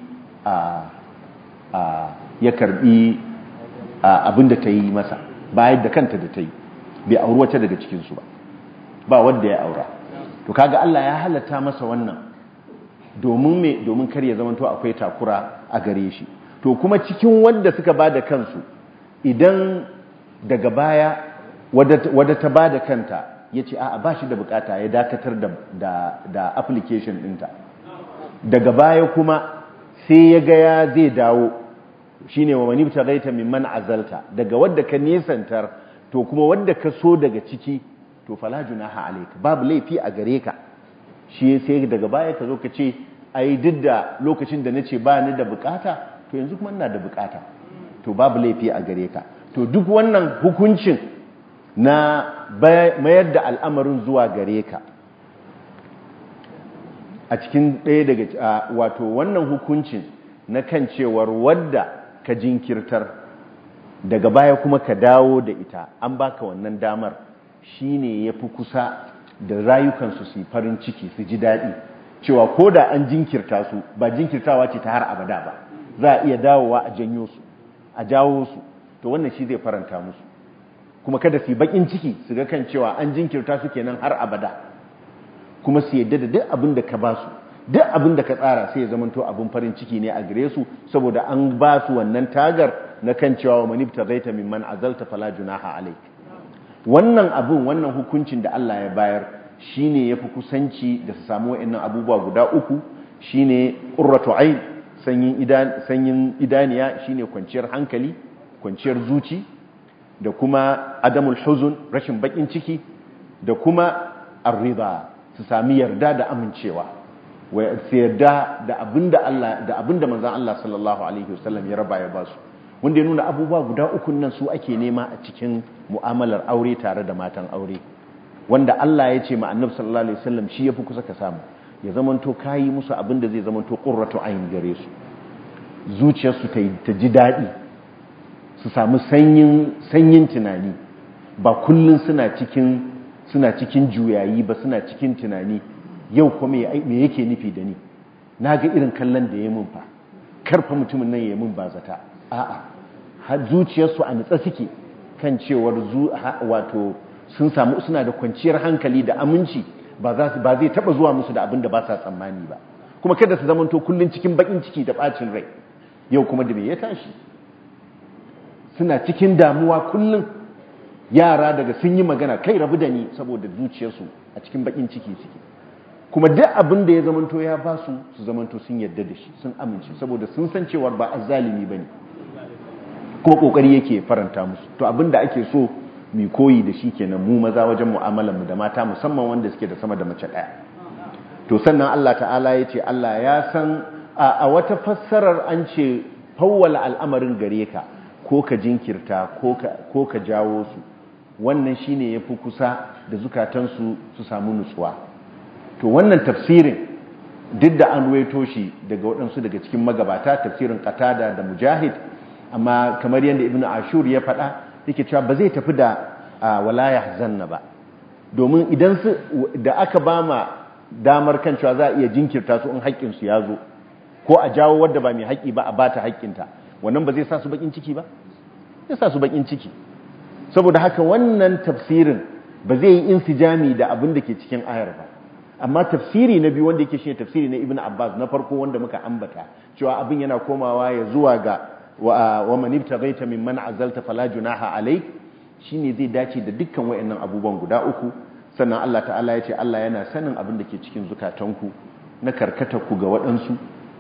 ya karbi abinda ta yi masa bayan da kanta da ta yi bai auri wata daga cikinsu ba ba wadda ya aura to kaga Allah ya halatta masa wannan domin me domin kar ya zamanto akwai takura a gare shi to kuma cikin wanda suka bada kansu idan daga baya wadda ta bada kanta ya ce a ba shi da bukata ya dakatar da application ɗinta daga baya kuma sai ya gaya zai dawo shine wa manibta gaita mimman azalta daga wadda ka nesantar to kuma wadda ka so daga ciki to fala junaha alayka babu laifi a gare ka shi sai daga baya ka zo ka ce ai duk da lokacin da nace ba ni da bukata to yanzu kuma ina da bukata to babu laifi a gare ka to duk wannan hukuncin na mayar da al'amarin zuwa gare ka a cikin ɗaya daga wato wannan hukuncin na kan cewar wadda ka jinkirtar daga baya kuma ka dawo da ita an baka wannan damar shine yafi kusa da rayukansu su farin ciki su ji daɗi cewa ko da an jinkirta su ba jinkirtawa ce ta har abada ba za a iya dawowa a janyo su a jawo su to wannan shi zai faranta musu kuma kada su yi bakin ciki su ga kan cewa an jinkirta su kenan har abada kuma su yadda da duk abin da ka ba su duk abin da ka tsara sai ya zamanto abin farin ciki ne a gare su saboda an ba su wannan tagar na kan cewa wa manibta zaita mimman azalta fala junaha alaik wannan abin wannan hukuncin da Allah ya bayar shine yafi kusanci da su samu wa'annan abubuwa guda uku shine qurratu ain sanyin idan sanyin idaniya shine kwanciyar hankali kwanciyar zuci da kuma adamul huzun rashin bakin ciki da kuma arriba su sami yarda da amincewa su yarda da abinda Allah da abinda manzon Allah sallallahu alaihi wasallam ya raba ya ba su wanda ya nuna abubuwa guda uku nan su ake nema a cikin mu'amalar aure tare da matan aure wanda Allah ya ce ma annabi sallallahu alaihi wasallam shi yafi kusa ka samu ya zamanto kayi musu abinda zai zamanto qurratu ayn gare su zuciyarsu ta ji daɗi su samu sanyin tunani ba kullum suna cikin suna cikin juyayi ba suna cikin tunani yau kuma me yake nufi da ni na ga irin kallon da ya mun fa karfa mutumin nan ya mun ba zata a'a har zuciyarsu a nutsa suke kan cewar wato sun samu suna da kwanciyar hankali da aminci ba zai taba zuwa musu da abin da ba sa tsammani ba kuma kada su zamanto kullum cikin bakin ciki da bacin rai yau kuma da me ya tashi suna cikin damuwa kullum yara daga sun yi magana kai rabu da ni saboda zuciyarsu a cikin bakin ciki suke kuma duk abin da ya zamanto ya ba su su zamanto sun yadda da shi sun amince saboda sun san cewar ba azzalimi bane kuma kokari yake faranta musu to abin da ake so mu koyi da shi kenan mu maza wajen mu'amalar mu da mata musamman wanda suke da sama da mace daya to sannan Allah ta'ala ya ce Allah ya san a wata fassarar an ce fawwala al'amarin gare ka ko ka jinkirta ko ka jawo su wannan shine yafi kusa da zukatansu su samu nutsuwa to wannan tafsirin duk da an ruwaito shi daga waɗansu daga cikin magabata tafsirin qatada da mujahid amma kamar yadda ibnu ashur ya faɗa yake cewa ba zai tafi da wala yahzanna ba domin idan su da aka bama damar kan cewa za a iya jinkirta su in haƙƙin su ya zo ko a jawo wadda ba mai haƙƙi ba a bata haƙƙinta wannan ba zai sa su bakin ciki ba zai sa su bakin ciki saboda haka wannan tafsirin ba zai yi insijami da abin da ke cikin ayar ba amma tafsiri na biyu wanda yake shine tafsiri na ibnu abbas na farko wanda muka ambata cewa abin yana komawa ya zuwa ga wa man ibtaghaita mimman azalta fala junaha alayk shine zai dace da dukkan wayannan abubuwan guda uku sannan Allah ta'ala ya ce Allah yana sanin abin da ke cikin zukatanku na karkata ku ga waɗansu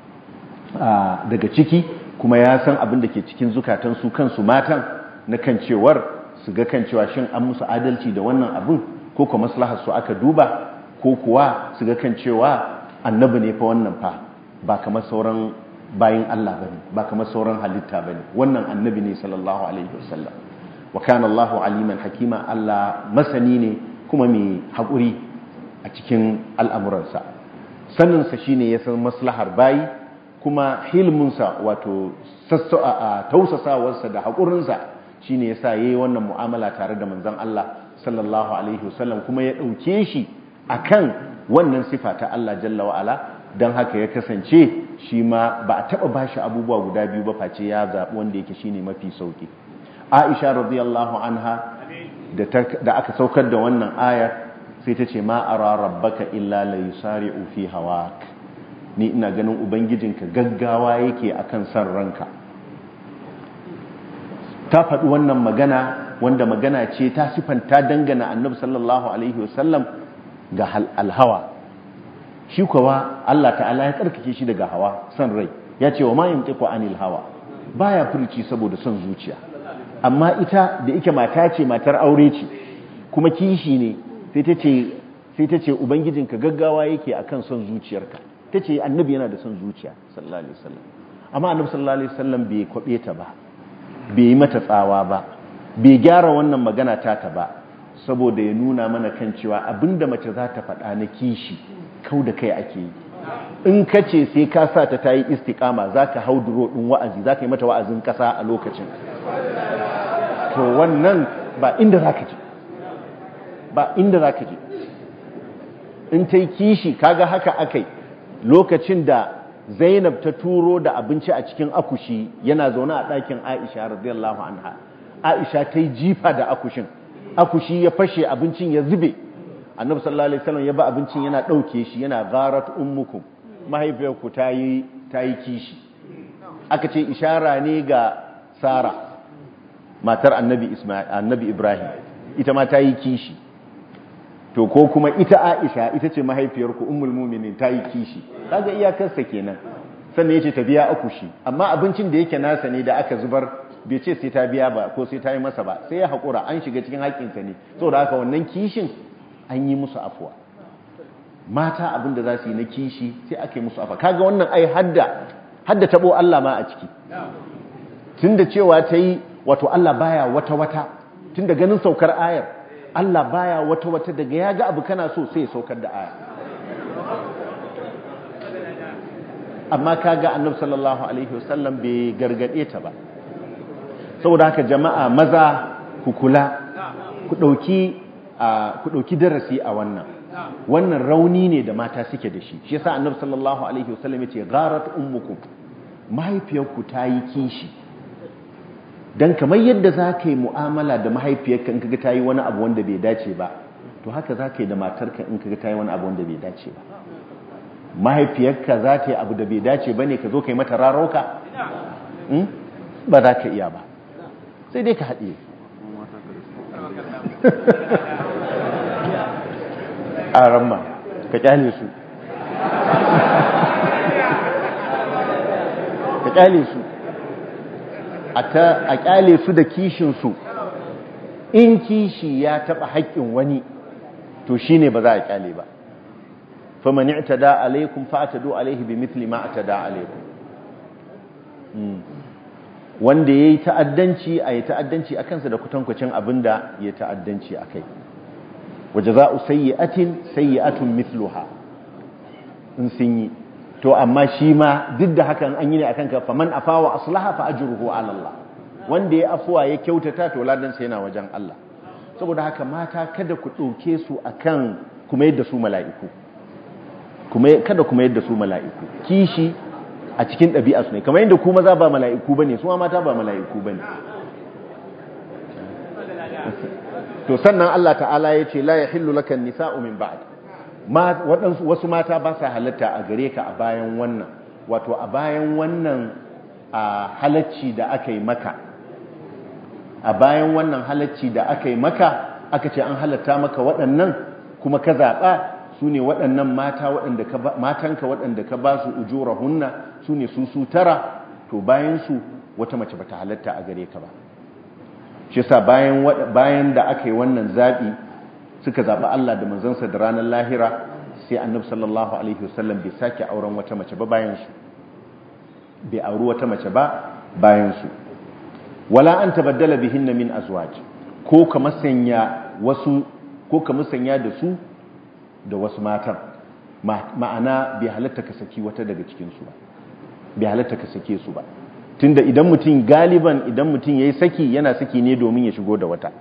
daga ciki kuma ya san abin da ke cikin zukatansu kansu matan na kan cewar su ga kan cewa shin an musu adalci da wannan abin ko kuma maslahar su aka duba ko kuwa su ga kan cewa annabi ne fa wannan fa ba kamar sauran bayin Allah bane ba kamar sauran halitta bane wannan annabi ne sallallahu alaihi wasallam wa kana Allahu aliman hakima Allah masani ne kuma mai hakuri a cikin al'amuransa saninsa shine ya san maslahar bayi kuma hilminsa wato tausasawarsa da haƙurinsa shi ne ya sa ya yi wannan mu'amala tare da manzan Allah sallallahu Alaihi wasallam kuma ya ɗauke shi a kan wannan sifa ta Allah jalla wa'ala don haka ya kasance shi ma ba a taɓa ba shi abubuwa guda biyu ba face ya zaɓi wanda yake shi ne mafi sauƙi aisha radiyallahu anha da aka saukar da wannan ayar sai ta ce ma ara rabbaka illa la yusari'u fi hawak ni ina ganin ubangijinka gaggawa yake akan san ranka ta faɗi wannan magana wanda magana ce ta sifanta dangana annabi sallallahu alaihi wasallam ga alhawa shi kuwa Allah ta'ala ya tsarkake shi daga hawa san rai ya ce wa ma yantiqu anil hawa baya furci saboda son zuciya amma ita da ike mata ce matar aure ce kuma kishi ne sai ta ce sai ta ce ubangijinka gaggawa yake akan son zuciyarka ta ce annabi yana da son zuciya sallallahu alaihi wasallam amma annabi sallallahu alaihi wasallam bai kwabe ta ba bai yi mata tsawa ba bai gyara wannan magana ta ta ba saboda ya nuna mana kan cewa abinda mace za ta faɗa na kishi kau da kai ake yi in ka ce sai ka sa ta tayi istiqama zaka hau duro din wa'azi zaka yi mata wa'azin kasa a lokacin to wannan ba inda zaka je ba inda zaka je in ta yi kishi kaga haka akai lokacin da Zainab ta turo da abinci a cikin akushi yana zaune a ɗakin Aisha radiyallahu anha Aisha ta yi jifa da akushin akushi ya fashe abincin ya zube annabi sallallahu alaihi wasallam ya ba abincin yana ɗauke shi yana gharat ummukum mahaifiyarku ta yi ta yi kishi aka ce ishara ne ga Sara matar annabi Isma'il annabi Ibrahim ita ma ta yi kishi to ko kuma ita Aisha ita ce mahaifiyarku ummul mu'minin ta yi kishi kaga iyakarsa kenan sannan yace ta biya akushi amma abincin da yake nasa ne da aka zubar bai ce sai ta biya ba ko sai ta yi masa ba sai ya haƙura an shiga cikin haƙƙinsa ne saboda haka wannan kishin an yi musu afuwa mata abin da za su yi na kishi sai aka yi musu afuwa kaga wannan ai hadda hadda tabo Allah ma a ciki tunda cewa ta yi wato Allah baya wata wata tunda ganin saukar ayar Allah baya wata wata daga ya ga abu kana so sai ya saukar da aya amma kaga annabi sallallahu alaihi wasallam bai gargade ta ba saboda haka jama'a maza ku kula ku dauki ku dauki darasi a wannan wannan rauni ne da mata suke da shi shi yasa annabi sallallahu alaihi wasallam yace gharat ummukum mahaifiyarku ta yi kishi dan kamar yadda za ka yi mu'amala da mahaifiyarka in kaga ta yi wani abu wanda bai dace ba to haka za ka yi da matarka in kaga ta yi wani abu wanda bai dace ba mahaifiyarka za ta yi abu da bai dace ba ne ka zo ka yi mata rarauka ba za ka iya ba sai dai ka haɗe a ramma ka kyale su ka kyale su a kyale su da kishinsu in kishi ya taɓa haƙƙin wani to shine ba za a kyale ba faman i'tada alaikum fa'tadu alaihi bimithli ma atada alaikum wanda yayi ta'addanci ayi ta'addanci akan sa da kutankucin abinda ya ta'addanci akai wajaza'u sayyi'atin sayyi'atun mithluha in sun yi to amma shi ma duk da hakan an yi ne akan ka faman afawa aslaha fa ajruhu ala Allah wanda ya afuwa ya kyautata to ladan sa yana wajen Allah saboda haka mata kada ku dauke su akan kuma yadda su mala'iku kada kuma yadda su mala'iku kishi a cikin ɗabi'a su ne kamar yadda kuma za ba mala'iku ba ne su mata ba mala'iku ba ne to sannan Allah ta'ala ya ce la ya hillu lakan nisa'u min ba'd wasu mata ba sa halatta a gare ka a bayan wannan wato a bayan wannan halacci da aka yi maka a bayan wannan halacci da aka yi maka aka ce an halatta maka waɗannan kuma ka zaɓa su ne waɗannan mata matanka waɗanda ka ba su ujura hunna su ne su su tara to bayansu wata mace ba ta halatta a gare ka ba shi sa bayan da aka yi wannan zaɓi suka zaɓi Allah da manzansa da ranar lahira sai annabi sallallahu alaihi wasallam bai sake auren wata mace ba bayansu bai auri wata mace ba bayansu wala an tabaddala bihinna min azwaj ko ka masanya wasu ko ka musanya da su da wasu matan ma'ana bai halatta ka saki wata daga cikinsu ba bai halatta ka sake su ba tunda idan mutum galiban idan mutum ya yi saki yana saki ne domin ya shigo da wata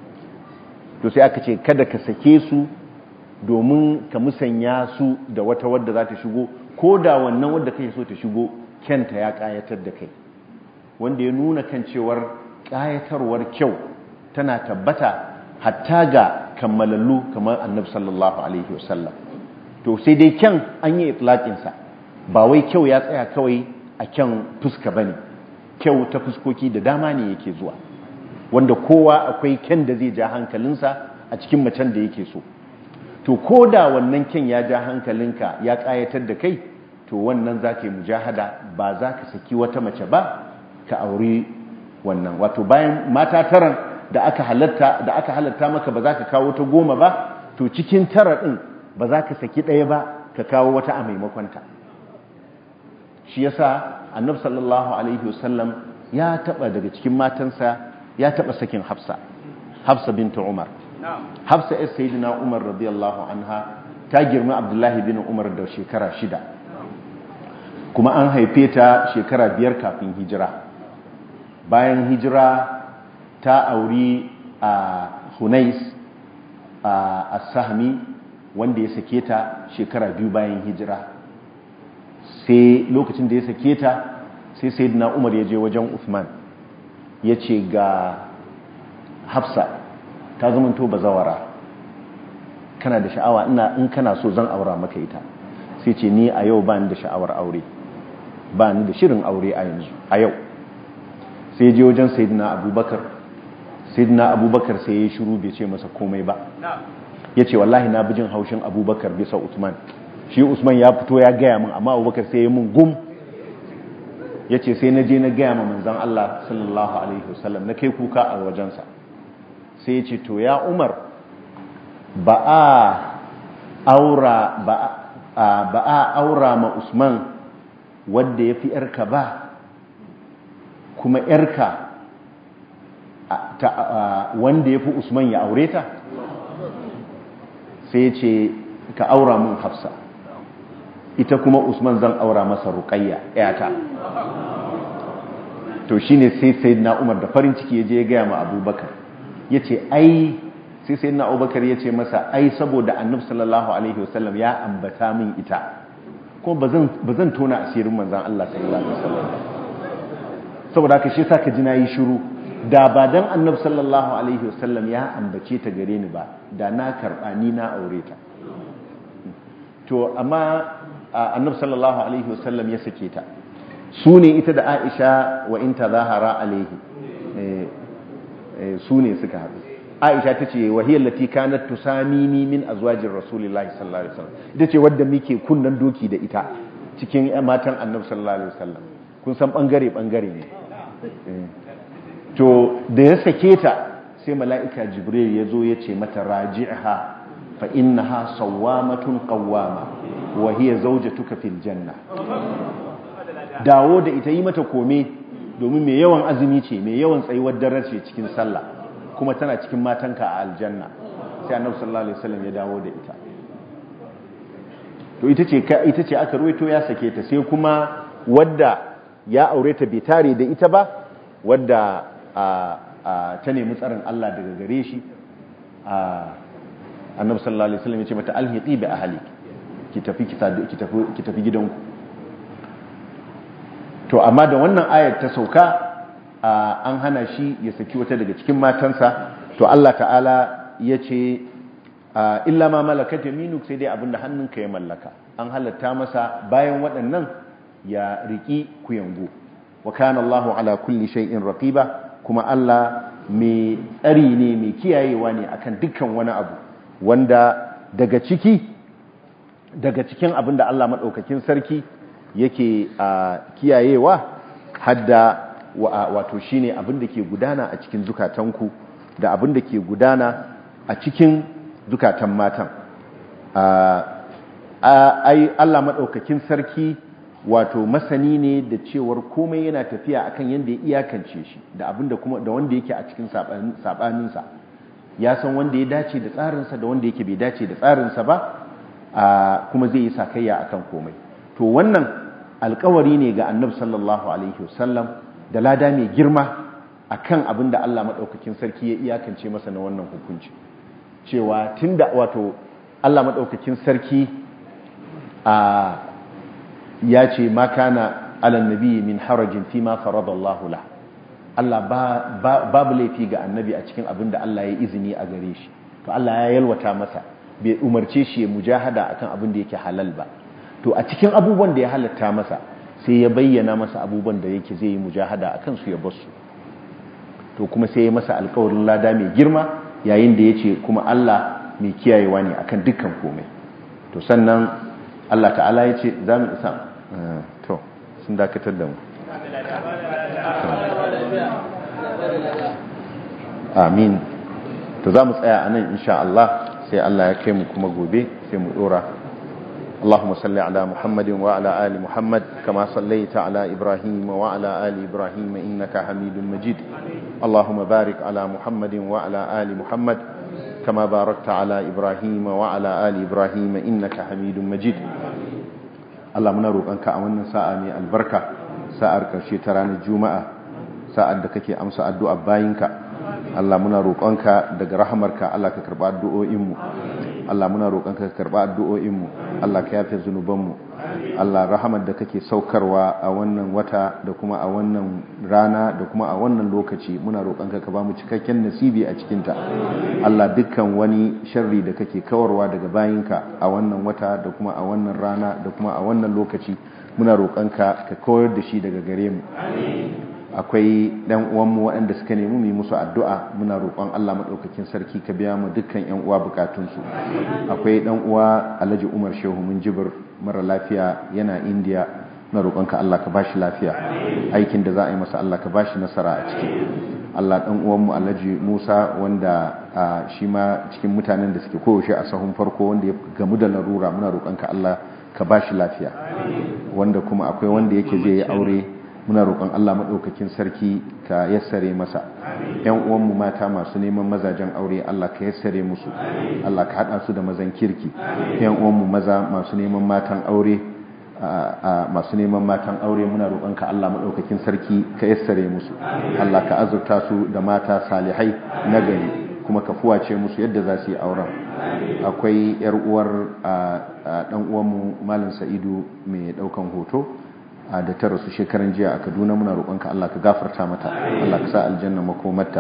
to sai aka ce kada ka sake su domin ka musanya su da wata wadda za ta shigo ko da wannan wadda kake so ta shigo kyanta ya kayatar da kai wanda ya nuna kan cewar kayatarwar kyau tana tabbata hatta ga kammalallu kamar annabi sallallahu alaihi wasallam to sai dai kyan an yi itlaqinsa ba wai kyau ya tsaya kawai a kyan fuska bane kyau ta fuskoki da dama ne yake zuwa wanda kowa akwai kyan da zai ja hankalinsa a cikin macen da yake so to ko da wannan kyan ya ja hankalinka ya kayatar da kai to wannan za ka yi mujahada ba za ka saki wata mace ba ka auri wannan wato bayan mata taran da aka halatta da aka halatta maka ba za ka kawo ta goma ba to cikin tara ɗin ba za ka saki ɗaya ba ka kawo wata a maimakonta shi yasa annabi sallallahu alaihi wasallam ya taba daga cikin matansa ya taba sakin hafsa hafsa binta umar hafsa yar sayyidina umar radiyallahu anha ta girma abdullahi bin umar da shekara shida kuma an haife ta shekara biyar kafin hijira bayan hijira ta auri a hunais a sahmi wanda ya sake ta shekara biyu bayan hijira sai lokacin da ya sake ta sai sayyidina umar ya je wajen Uthman ya ce ga hafsa ta zamanto bazawara kana da sha'awa ina in kana so zan aura maka ita sai ce ni a yau ba ni da sha'awar aure ba ni da shirin aure a yanzu a yau sai je wajen sayyidina abubakar sayyidina abubakar sai ya shiru bai ce masa komai ba ya ce wallahi na bijin haushin abubakar bisa usman shi usman ya fito ya gaya min amma abubakar sai ya mun gum ya ce sai na je na gaya ma manzan Allah sallallahu alaihi wasallam na kai kuka a wajensa sai ya ce to ya umar ba a aura ba a aura ma usman wadda ya fi yarka ba kuma yarka wanda ya fi usman ya aure ta sai ya ce ka aura mun hafsa ita kuma usman zan aura masa ruqayya yata to shine sai sayyidina umar da farin ciki yaje ya gaya ma abubakar yace ai sai sayyidina abubakar yace masa ai saboda annabi sallallahu alaihi wasallam ya ambata min ita ko bazan bazan tona asirin manzon Allah sallallahu alaihi wasallam saboda haka shi saka ji nayi shiru da ba dan annabi sallallahu alaihi wasallam ya ambace ta gare ni ba da na karba ni na aure ta to amma annabi sallallahu alaihi wasallam ya sake ta su ne ita da Aisha wa in tazahara alaihi su ne suka haɗu Aisha ta ce wa hiya allati kanat tusamini min azwajir rasulillahi sallallahu alaihi wasallam ita ce wadda muke kunnan doki da ita cikin matan annabi sallallahu alaihi wasallam kun san bangare bangare ne to da ya sake ta sai mala'ika jibril ya zo ya ce mata raji'ha fa innaha sawwamatun qawwama wa hiya zawjatuka fil janna dawo da ita yi mata kome domin mai yawan azumi ce mai yawan tsayuwar dare ce cikin sallah kuma tana cikin matanka a aljanna sai annabi sallallahu alaihi wasallam ya dawo da ita to ita ce ita ce aka ruwaito ya sake ta sai kuma wadda ya aure ta bai tare da ita ba wadda ta nemi tsarin Allah daga gare shi annabi sallallahu alaihi wasallam ya ce mata alhiqi bi ahli ki tafi ki tafi ki tafi gidanku to amma da wannan ayar ta sauka an hana shi ya saki wata daga cikin matansa to Allah ta'ala ya ce illa ma malakat yaminuk sai dai abinda hannunka ya mallaka an halatta masa bayan waɗannan ya riki kuyango wa kana Allahu ala kulli shay'in raqiba kuma Allah mai tsari ne mai kiyayewa ne akan dukkan wani abu wanda daga ciki daga cikin abinda Allah madaukakin sarki yake kiyayewa hadda wato shine abin da ke gudana a cikin zukatanku da abin da ke gudana a cikin zukatan matan ai Allah madaukakin sarki wato masani ne da cewar komai yana tafiya akan yanda ya iyakance shi da abin da kuma da wanda yake a cikin sabaninsa ya san wanda ya dace da tsarinsa da wanda yake bai dace da tsarinsa ba kuma zai yi sakayya akan komai to wannan alkawari ne ga annabi sallallahu alaihi wasallam da lada mai girma akan abin da Allah madaukakin sarki ya iyakance masa na wannan hukunci cewa tunda wato Allah madaukakin sarki a ya ce ma kana ala nabi min harajin fi ma faradallahu la Allah babu laifi ga annabi a cikin abin da Allah ya izini a gare shi to Allah ya yalwata masa bai umarce shi ya mujahada akan abin da yake halal ba to a cikin abubuwan da ya halatta masa sai ya bayyana masa abubuwan da yake zai yi mujahada akan su ya basu to kuma sai ya masa alkawarin lada mai girma yayin da ya ce kuma Allah mai kiyayewa ne akan dukkan komai to sannan Allah ta'ala ya ce za mu isa to sun dakatar da mu amin to za mu tsaya a nan insha Allah sai Allah ya kai mu kuma gobe sai mu dora اللهم صل على محمد وعلى آل محمد كما صليت على إبراهيم وعلى آل إبراهيم إنك حميد مجيد اللهم بارك على محمد وعلى آل محمد كما باركت على إبراهيم وعلى آل إبراهيم إنك حميد مجيد Allah muna roƙonka a wannan sa'a mai albarka sa'ar ƙarshe ta ranar juma'a sa'ar da kake amsa addu'a bayinka Allah muna roƙonka daga rahamarka Allah ka karɓa addu'o'inmu Allah muna roƙonka ka karɓa addu'o'inmu Allah ka yafe zunubanmu Allah rahamar da kake saukarwa a wannan wata da kuma a wannan rana da kuma a wannan lokaci muna roƙonka ka ba mu cikakken nasibi a cikinta Allah dukkan wani sharri da kake kawarwa daga bayinka a wannan wata da kuma a wannan rana da kuma a wannan lokaci muna roƙonka ka kawar da shi daga gare mu akwai ɗan uwanmu waɗanda suka nemi mu musu addu'a muna roƙon Allah maɗaukakin sarki ka biya mu dukkan ƴan uwa bukatunsu akwai ɗan uwa Alhaji Umar Shehu mun jibir mara lafiya yana India na roƙonka Allah ka bashi lafiya aikin da za a yi masa Allah ka bashi nasara a ciki Allah ɗan uwanmu Alhaji Musa wanda shi ma cikin mutanen da suke koyaushe a sahun farko wanda ya gamu da larura muna roƙonka Allah ka bashi lafiya wanda kuma akwai wanda yake zai yi aure muna roƙon Allah maɗaukakin sarki ka yassare masa ‘yan uwanmu mata masu neman mazajen aure Allah ka yassare musu Allah ka haɗa su da mazan kirki ‘yan uwanmu maza masu neman matan aure masu neman matan aure muna roƙon ka Allah maɗaukakin sarki ka yassare musu Allah ka azurta su da mata salihai na gari kuma ka fuwace musu yadda za su yi auren akwai ‘yar uwar ɗan uwanmu Malam Sa'idu mai ɗaukan hoto da ta rasu shekaran jiya a kaduna muna roƙonka Allah ka gafarta mata Allah ka sa aljanna makomarta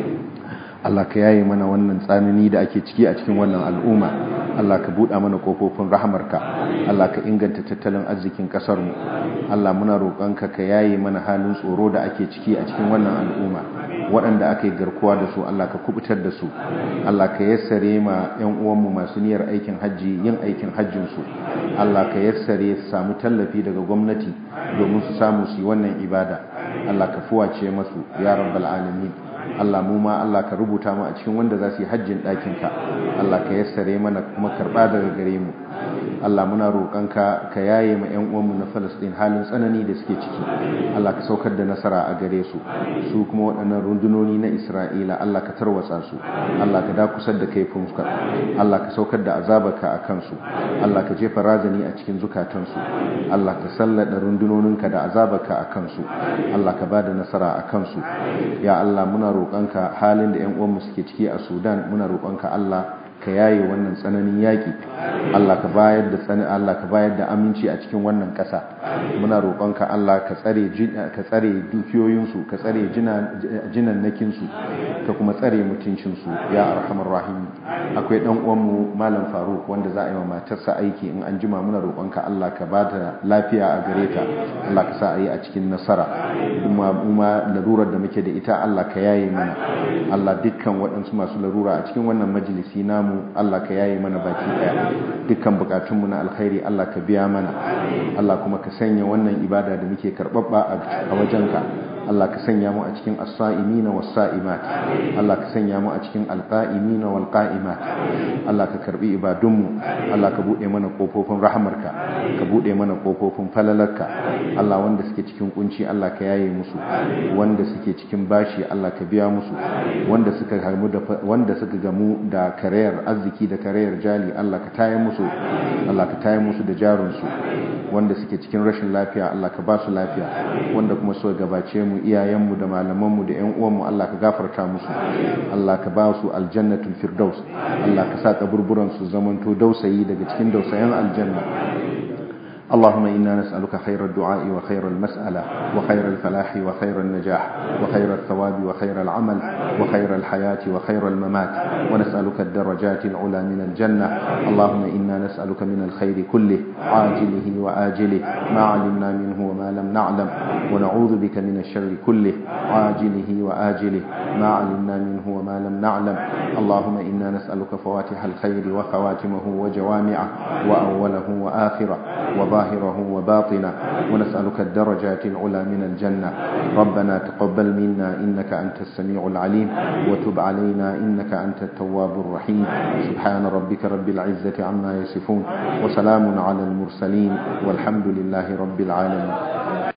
Allah ka yaye mana wannan tsanani da ake ciki a cikin wannan al'umma Allah ka buɗa mana kofofin rahamarka Allah ka inganta tattalin arzikin ƙasar mu Allah muna roƙonka ka yaye mana halin tsoro da ake ciki a cikin wannan al'umma waɗanda aka yi garkuwa da su Allah ka kubutar da su Allah ka yassare ma 'yan uwanmu masu niyyar aikin hajji yin aikin hajjinsu Allah ka yassare su samu tallafi daga gwamnati domin su samu su yi wannan ibada Allah ka fuwace masu ya rabbal alamin Allah mu ma Allah ka rubuta mu a cikin wanda za su yi hajjin ɗakinka Allah ka yassare mana kuma karɓa daga gare mu Allah muna roƙonka ka yaye ma ƴan uwanmu na Falasɗin halin tsanani da suke ciki Allah ka saukar da nasara a gare su su kuma waɗannan rundunoni na Isra'ila Allah ka tarwatsa su Allah ka dakusar da kaifin su Allah ka saukar da azabaka a kansu Allah ka jefa razani a cikin zukatansu Allah ka sallada rundunoninka da azabaka a kansu Allah ka bada nasara a kansu ya Allah muna roƙonka halin da ƴan uwanmu suke ciki a Sudan muna roƙonka Allah ka yaye wannan tsananin yaƙi Allah ka bayar da tsani Allah ka bayar da aminci a cikin wannan ƙasa muna roƙonka Allah ka tsare ka tsare dukiyoyinsu ka tsare jinannakin su ka kuma tsare mutuncin su ya arhamar rahim akwai dan uwan mu malam Faruk wanda za a yi wa matarsa aiki in an jima muna roƙonka Allah ka ba ta lafiya a gare ta Allah ka sa a yi a cikin nasara kuma kuma larurar da muke da ita Allah ka yaye mana Allah dukkan waɗansu masu larura a cikin wannan majalisi namu mu Allah ka yaye mana baki daya dukkan bukatunmu na alkhairi Allah ka biya mana Allah kuma ka sanya wannan ibada da muke karbabba a wajenka Allah ka sanya mu a cikin as-sa'imina was-sa'imat Allah ka sanya mu a cikin al-qa'imina wal-qa'imat Allah ka karbi ibadunmu Allah ka bude mana kofofin rahamarka ka bude mana kofofin falalarka Allah wanda suke cikin kunci Allah ka yaye musu wanda suke cikin bashi Allah ka biya musu wanda suka gamu da wanda suka gamu da karayar arziki da karayar jali Allah ka taye musu Allah ka taye musu da jarunsu wanda suke cikin rashin lafiya Allah ka ba su lafiya wanda kuma suka gabace mu iyayenmu da malamanmu da ƴan uwanmu Allah ka gafarta musu Allah ka ba su aljannatul firdaus Allah ka sa kaburburan su zamanto dausayi daga cikin dausayan aljanna اللهم إنا نسألك خير الدعاء وخير المسألة وخير الفلاح وخير النجاح وخير الثواب وخير العمل وخير الحياة وخير الممات ونسألك الدرجات العلى من الجنة اللهم إنا نسألك من الخير كله عاجله وآجله ما علمنا منه وما لم نعلم ونعوذ بك من الشر كله عاجله وآجله ما علمنا منه وما لم نعلم اللهم إنا نسألك فواتح الخير وخواتمه وجوامعه وأوله وآخره وظاهره وباطنه ونسألك الدرجات العلى من الجنة ربنا تقبل منا إنك أنت السميع العليم وتب علينا إنك أنت التواب الرحيم سبحان ربك رب العزة عما يصفون وسلام على المرسلين والحمد لله رب العالمين